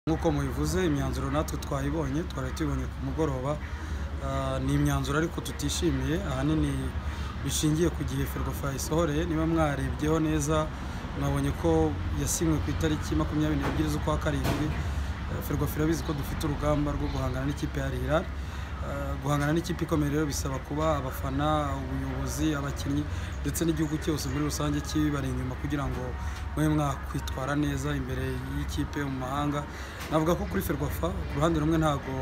nk'uko mubivuze imyanzuro natwe twayibonye twari tubibonye ku mugoroba ni imyanzuro ariko tutishimiye ahanini bishingiye ku gihe ferwafa isohoreye niba mwarebyeho neza mwabonye ko yasinywe ku itariki makumyabiri n'ebyiri z'ukwa karindwi ferwafa irabizi ko dufite urugamba rwo guhangana n'ikipe ya rihari guhangana n'ikipe ikomeye rero bisaba kuba abafana ubuyobozi abakinnyi ndetse n'igihugu cyose muri rusange kibari inyuma kugira ngo mube mwakwitwara neza imbere y'ikipe mu mahanga navuga ko kuri ferwafa ku ruhande rumwe ntabwo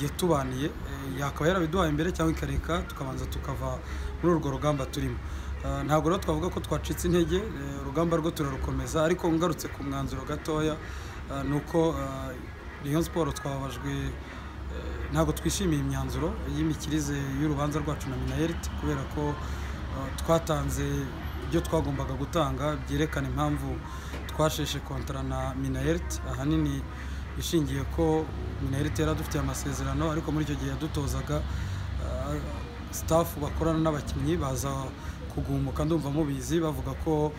yatubaniye yakaba yarabiduhaye imbere cyangwa ikareka tukabanza tukava muri urwo rugamba turimo ntabwo rero twavuga ko twacitse intege urugamba rwo turarukomeza ariko ngarutse ku mwanzuro gatoya ni uko Rayon Sports twababajwe ntabwo twishimiye imyanzuro y'imikirize y'urubanza rwacu na minayeriti kubera ko twatanze ibyo twagombaga gutanga byerekana impamvu twasheshe kontara na minayeriti ahanini ishingiye ko minayeriti yari adufitiye amasezerano ariko muri icyo gihe yadutozaga sitafu bakorana n'abakinnyi baza kugumuka ndumva mubizi bavuga ko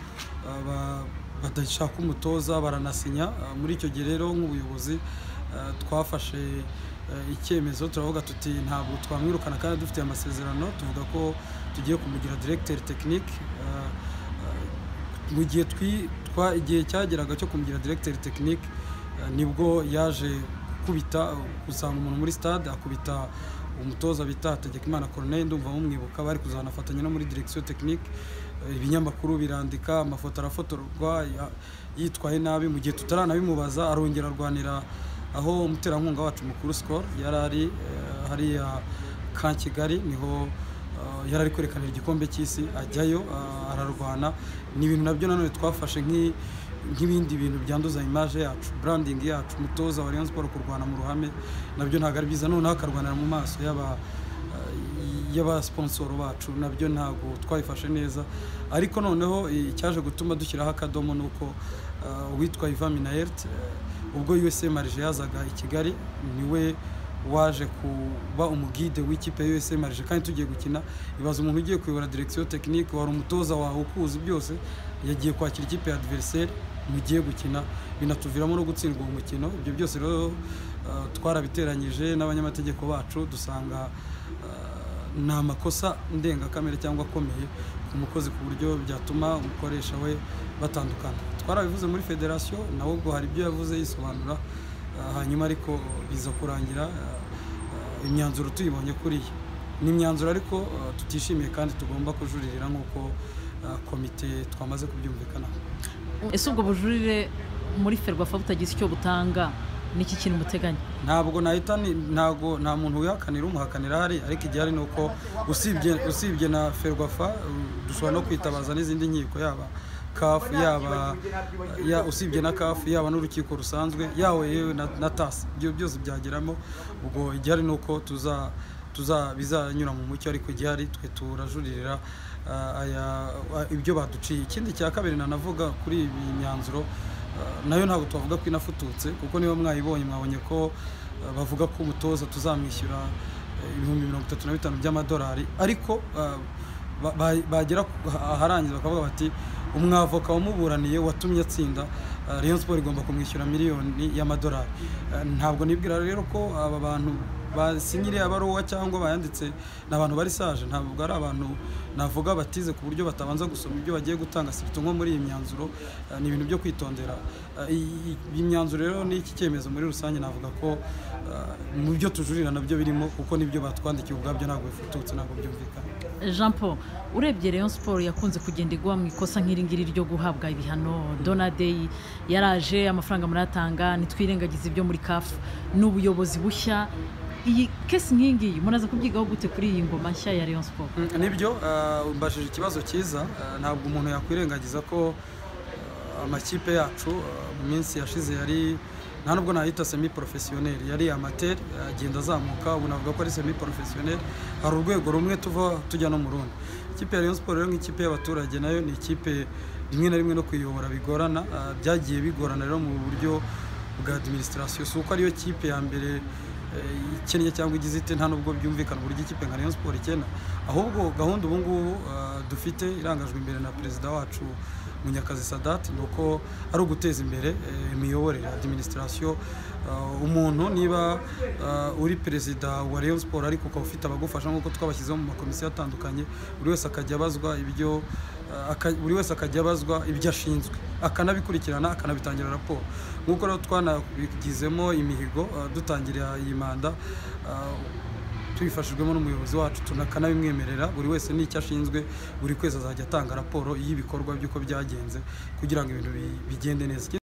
badashaka umutoza baranasinya muri icyo gihe rero nk'ubuyobozi twafashe icyemezo turavuga tuti ntabwo twamwirukana kandi dufitiye amasezerano tuvuga ko tugiye kumugira diregiteri tekinike mu gihe igihe cyageraga cyo kumugira diregiteri tekinike nibwo yaje gukubita gusanga umuntu muri sitade akubita umutoza bita hategekimana koroneri ndumva mumwibuka bari kuzanafatanya no muri diregisiyo tekinike ibinyamakuru birandika amafoto arafotorwa yitwaye nabi mu gihe tutaranabimubaza arongera arwanira aho umuterankunga wacu mukuru sikoro yari ari hariya ka kigali niho yari ari kwerekana igikombe cy'isi ajyayo ararwana ni ibintu nabyo nanone twafashe nk'ibindi bintu byanduza imaje yacu burandingi yacu umutoza wa Rayon siporo kurwana mu ruhame nabyo ntabwo ari byiza noneho akarwanira mu maso yaba y'abasiponsoro bacu nabyo ntabwo twabifashe neza ariko noneho icyaje gutuma dushyiraho akadomo ni uko uwitwa ivan minayerite ubwo USA marije yazaga i kigali niwe waje kuba umugide w'ikipe ya USA marije kandi tugiye gukina ibaza umuntu ugiye kuyobora diregisiyo tekinike wari umutoza wawe ukuzi byose yagiye kwakira ikipe ya adiveriseri mugiye gukina binatuviramo no gutsindwa uwo mukino ibyo byose rero twarabiteranyije n'abanyamategeko bacu dusanga ni amakosa ndengakamere cyangwa akomeye ku mukozi ku buryo byatuma umukoresha we batandukana twarabivuze muri federasiyo nawe ubwo hari ibyo yavuze yisobanura hanyuma ariko biza kurangira imyanzuro tuyibonye kuriya ni imyanzuro ariko tutishimiye kandi tugomba kujuririra nk'uko komite twamaze kubyumvikanaho ese ubwo bujurire muri ferwafa butagize icyo butanga n'iki kintu muteganya ntabwo nahita ntabwo nta muntu wihakanira umuhakanira hari ariko igihari ni uko usibye na ferwafa dushobora no kwitabaza n'izindi nkiko yaba kafu yaba usibye na kafu yaba n'urukiko rusanzwe yawe yewe na tasi ibyo byose byageramo ubwo igihari ni uko bizanyura mu mucyo ariko igihari twe turajuririra ibyo baduciye ikindi cya kabiri nanavuga kuri iyi myanzuro nayo ntabwo twavuga ko inafututse kuko niba mwayibonye mwabonye ko bavuga ko umutoza tuzamwishyura ibihumbi mirongo itatu na bitanu by'amadolari ariko bagera aharangiza bakavuga bati umwavoka wamuburaniye watumye atsinda Rayon siporo igomba kumwishyura miliyoni y'amadolari ntabwo nibwira rero ko aba bantu basinyiriye abaruwa cyangwa bayanditse ni abantu bari saje ntabwo ari abantu navuga batize ku buryo batabanza gusoma ibyo bagiye gutanga sirito nko muri iyi myanzuro ni ibintu byo kwitondera iyi myanzuro rero n'iki cyemezo muri rusange navuga ko mu byo tujurira nabyo birimo kuko nibyo batwandikiye ubwabyo ntabwo bifututse ntabwo byumvikana jean paul urebye Rayon siporo yakunze kugenda igwa mu ikosa nk'iringiri ryo guhabwa ibihano donadeyi yaraje amafaranga muratanga ntitwirengagize ibyo muri kafu ni ubuyobozi bushya iyi kesi nk'iyingiyi muraza kubyigaho gute kuri iyi ngoma nshya ya Rayon siporo nibyo mbajije ikibazo cyiza ntabwo umuntu yakwirengagiza ko amakipe yacu mu minsi yashize yari nta nubwo nahita semi porofesiyoneri yari amateri agenda azamuka ubu navuga ko ari semi porofesiyoneri hari urwego rumwe tuva tujya no mu rundi ikipe ya Rayon siporo rero nk'ikipe y'abaturage nayo ni ikipe rimwe na rimwe no kuyiyobora bigorana byagiye bigorana rero mu buryo bwa adiminisitirasiyo si uko ariyo kipe ya mbere ikennye cyangwa igize ite nta nubwo byumvikana uburyo ikipe nka Rayon Sports ikena ahubwo gahunda ubu ngubu dufite irangajwe imbere na perezida wacu munyakazi sadati ni uko ari uguteza imbere eh, imiyoborere adiminisitirasiyo umuntu niba eh, uri perezida wa rayon siporo ariko ukaba ufite abagufasha nk'uko twabashyizeho mu makomisiyo atandukanye buri wese akajya abazwa ibyo eh, aka- buri wese akajya abazwa ibyo ashinzwe akanabikurikirana akanabitangira raporo nk'uko rero twanabigizemo imihigo eh, dutangira iyi manda eh, tubifashijwemo n'umuyobozi wacu tunakanabimwemerera buri wese n'icyo ashinzwe buri kwezi azajya atanga raporo y'ibikorwa by'uko byagenze kugira ngo ibintu bi- bigende neza